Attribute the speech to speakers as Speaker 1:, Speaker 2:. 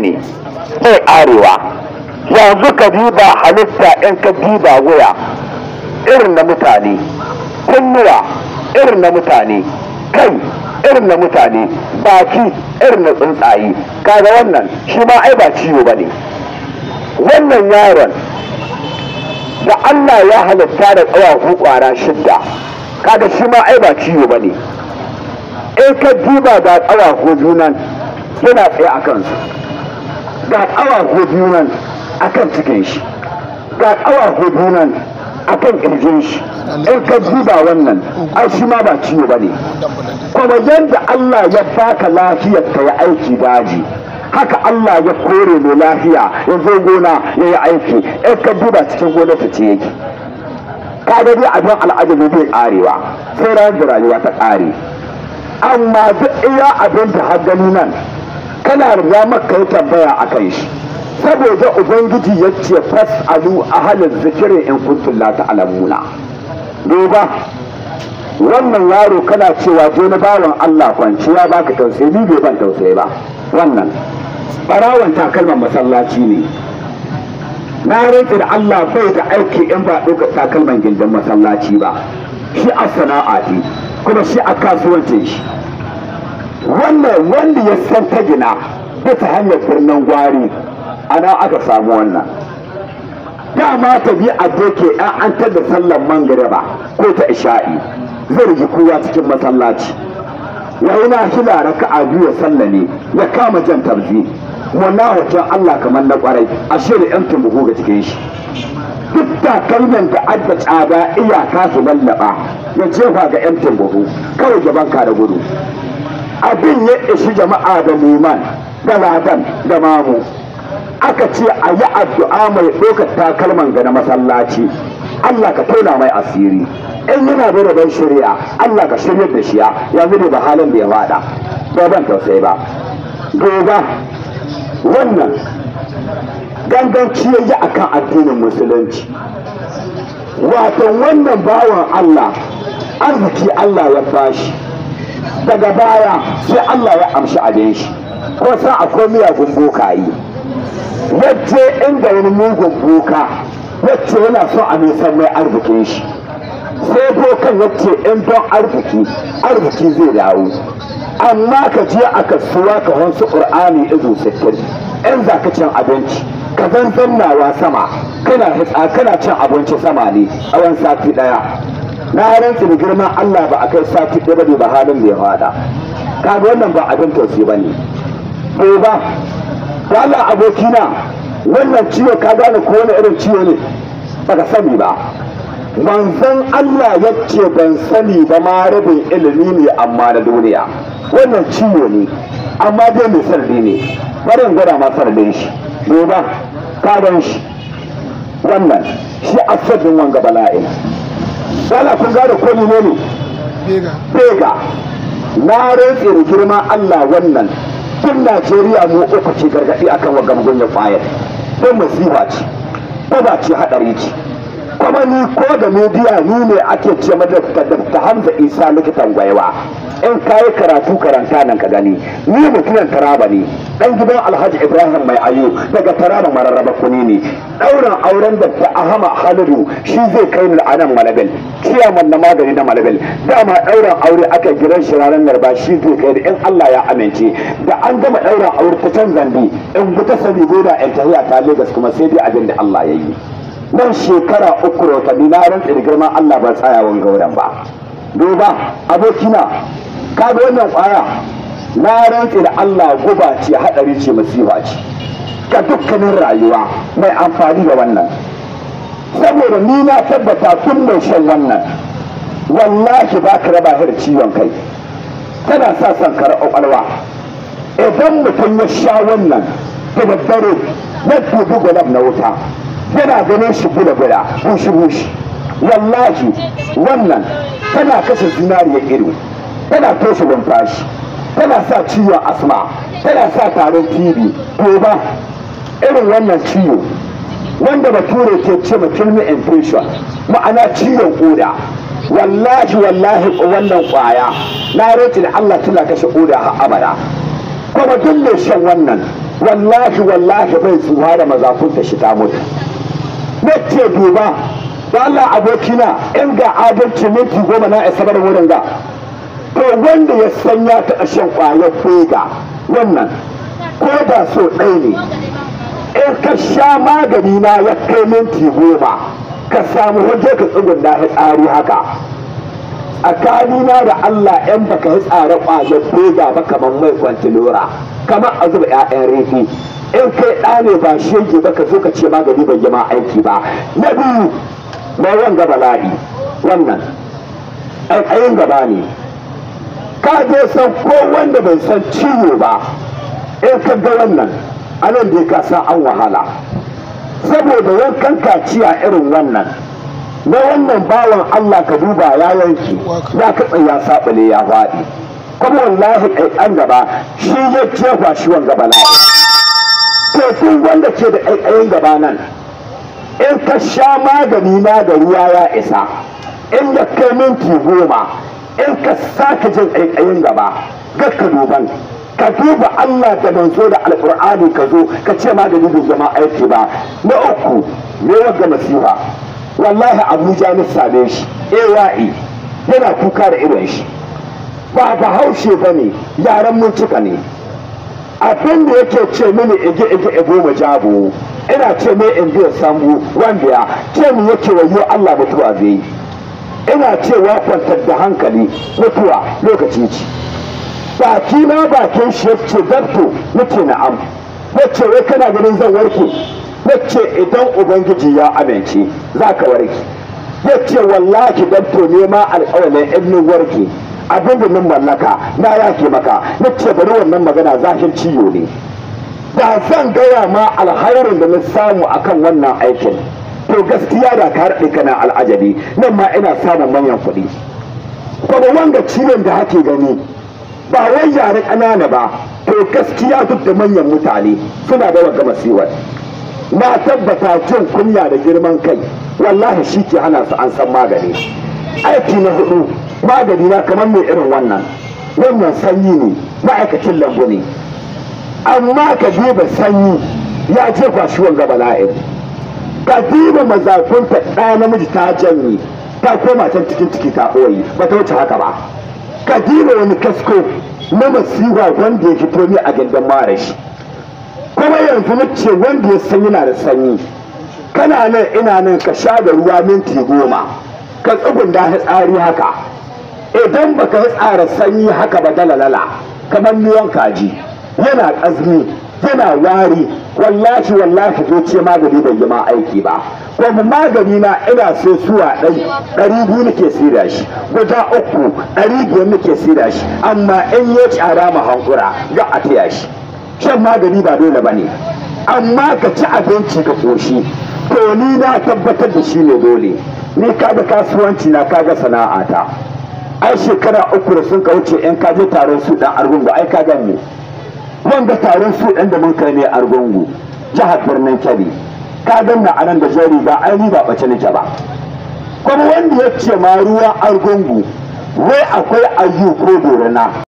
Speaker 1: ne bai arewa yanzu ka diba halitta in ka diba wuya irin na mutane kunnuwa irin na mutane kai irin na mutane baki irin na tsuntsaye kaga wannan shi ma ai ba ciwo ba ne wannan yaron da Allah ya halitta da tsawafu kwara shidda kaga shi ma ai ba ciwo ba ne in ka diba ga tsawafu junan yana tsaye a kansu ga tsawafu junan a kan cikin shi ga tsawafu junan a kan ƙirjin shi in ka diba wannan ai shi ma ba ciwo ba ne kuma yadda Allah ya baka lafiyar ka ya aiki daji haka Allah ya kore mai lafiya ya zo gona ya yi aiki in ka duba cikin gona ta ce yake ka ga dai abin al'ajabi bai karewa sai ran da rayuwa ta kare amma duk iya abin da har gani nan kana riga maka yi tambaya a kan shi saboda ubangiji ya ce fas'alu ahalin zikirin in kuntum la ta'lamuna duba wannan yaro kana cewa je na bawan Allah kwanciya baka tausayi ni bai ban tausayi ba wannan barawan takalman masallaci ne na rantsi da Allah bai da aiki in ba ɗaukar takalman gindin masallaci ba shi a sana'a ce kuma shi a kasuwancin shi wannan wanda ya san ta gina bisa hanyar birnin gwari ana aka samu wannan dama ta bi a doke an an da sallar mangariba ko ta isha'i zai rigi kowa cikin masallaci ya yi na hila raka'a biyu ya sallane ya kama jan tarzi wannan hoton Allah kamar na kwarai a shirin yan tumbuku ga cikin shi duk takalmin da adda tsada iyaka su lallaba ya jefa ga yan tumbuku kawai gaban ka da gudu abin ya ishi jama'a da liman da ladan da mamu aka ce a yi addu'a mai ɗaukar takalman ga na masallaci Allah ka tona mai asiri in yana da rabon shari'a Allah ka shiryar da shi yanzu ne ba halin da ya fada ba ban tausayi ba gobe wannan ganganci ya yi akan addinin musulunci wato wannan bawan Allah arziki Allah ya bashi daga baya sai Allah ya amshi abin shi ko san akwai miyagun bokayi wacce inda wani mugun boka wacce yana son a nisan mai arzikin shi sai bokan wacce in don arziki arziki zai dawo amma ka je a kasuwa ka hansu ƙur'ani izu sittin in za ka cin abinci ka zan zannawa sama kana hitsa kana cin abinci sama ne tsawon sati ɗaya na rantsi da girman Allah ba a kai sati ɗaya ba ba halin da ya fada kaga wannan ba abin tausayi ba ne ko ba Allah abokina wannan ciwo ka gane ko wani irin ciwo ne baka sani ba manzon Allah ya ce ban sani ba ma rabin ilimi ne amma na duniya wannan ciwo ne amma dai mai sardi ne bari in gwada ma sardin shi duba kadan shi wannan shi asadin wanga bala'in Dala kun gane ko ne ne bega na rantse da girma Allah wannan tun Najeriya mu uku ce gargaɗi akan wa gamgun kwayar don masifa ce ko ba ce haɗari ce kuma ni ko da media ni ne ake ce mata da Hamza Isa likitan gwaiwa in kayi karatu karanta nan ka gani ni mutumin taraba ne dan gidan Alhaji Ibrahim mai ayo daga taraba mararraba kuni ne ɗaurin auren da ta Ahama Halidu shi zai kai ni a nan Malabel ciyaman na magani na Malabel dama ɗaurin aure aka gidan shi ranar Narba shi zai kai in Allah ya amince da an gama ɗaurin aure ta can zandi in ta sani goda in tahiya ta Lagos kuma sai dai abin da Allah ya yi nan shekara uku rotanni na rantsa da girman Allah ba tsayawan gauran ba duba abokina ka ga wannan kwaya na rantsa da Allah guba ce hadari ce masifa ce ga dukkanin rayuwa mai amfani da wannan saboda ni na tabbata tun mai shan wannan wallahi ba ka raba da ciwon kai tana sa son kar kwakwalwa idan mutum ya sha wannan da daddare na dubi gulab na wuta yana ganin shi bula-bula bushi-bushi wallahi wannan tana kashe zinariya ido tana toshe numfashi tana sa ciwon asma tana sa tarin tv ba irin wannan ciwo wanda bature ke ce ma kilmi infection ma'ana ciwon koda wallahi wallahi wannan kwaya na rage da Allah tana kashe koda har abada kuma duk mai shan wannan wallahi wallahi bai tsuwa da mazafunta shi ta mutu na ce duba da Allah abokina in ga adalci minti goma na isa bar wurin ga to wanda ya san ya taɓa shan ƙwayar fega wannan ko da so ɗaya ne in ka sha magani na ya kai minti goma ka samu waje ka tsugun da tsari haka tsakanina da Allah yan baka yi tsare ƙwayar fega ba kamar mai kwantilora kamar a zuba 'ya'yan rifi in kai ɗa ne ba shege ba ka zo ka ce magani bai yi ma aiki ba na biyu mai wanga bala'i wannan aikayin gaba ne ka je san ko wanda bai san ciwo ba in ka ga wannan anan da ka san an wahala saboda yankan kaciya irin wannan na wannan bawan Allah ka duba ya yanki ya katsa ya sabale ya faɗi kuma wallahi kaikan gaba shi ya jefa shi wanga bala'i to tun wanda ke da ƙaiƙayin gaba nan in ka sha magani na da ruwa ya isa in ya kai minti goma in ka sake jin ƙaiƙayin gaba ga ka duban ka duba Allah da manzo da alƙur'ani ka zo ka ce magani bai zama aiki ba na uku ne wanga masifa wallahi abuja na same shi ai yana kuka da irin shi ba bahaushe ba ne yaran mun cika ne abin da yake ce mini ige ige ego majabo ina ce mai in biya sambu wanda ya ce mu yake wayo Allah mutuwa zai ina cewa kwantar da hankali mutuwa lokaci ce baki na bakin shi ce dabto nace na'am nace wai kana ganin zan warke nace idan ubangiji ya amince za ka warke yace wallahi dabto ne ma alƙawalin ibnin warke abin da min mallaka na yake maka na ce bari wannan magana zahir ciwo ne da zan gaya ma alhairin da na samu akan wannan aikin to gaskiya da ka raɗe kana al'ajabi nan ma ina samun manyan kuɗi kuma wanga ciwon da hake gani ba wai yare ƙanana ba to gaskiya duk da manyan mutane suna da wagga masiwar na tabbata jin kunya da girman kai wallahi shi ke hana su an san magani aiki na hudu magani na kamar mai irin wannan wannan sanyi ne ma'aikacin lambu ne amma ka diba sanyi ya je kwashi wanga bala'in ka diba mazafinta ɗaya namiji ta janye ta koma can cikin ciki ta ɓoye ba ta wuce haka ba ka diba wani kasko na masiwa wanda ya fito ne a gindin marashi kuma yanzu na ce wanda ya sanyi na da sanyi kana nan ina nan ka sha da ruwa minti goma ka tsugun da tsari haka idan baka yi tsara sanyi haka ba dalalala kamar miyan kaji yana ƙazmi yana wari wallahi wallahi zo ce magani bai yi ma aiki ba kuma magani na ina so suwa ɗai ɗari biyu nake sida shi guda uku ɗari biyar nake sida shi amma in ya tsara ma hankura ga a taya shi shan magani ba dole ba ne amma ka ci abinci ka ƙoshi to ni na tabbatar da shi ne dole ni kaga kasuwanci na kaga sana'ata ai shekara uku da sun ka wuce in ka je taron su dan argungu ai ka gani wanda taron su dan da mun kai ne argungu jihar birnin kebbi ka ganna a nan da jari ba ai ni ba bace nake ba kuma wanda ya ce ma ruwa argungu wai akwai ayyu ko dorana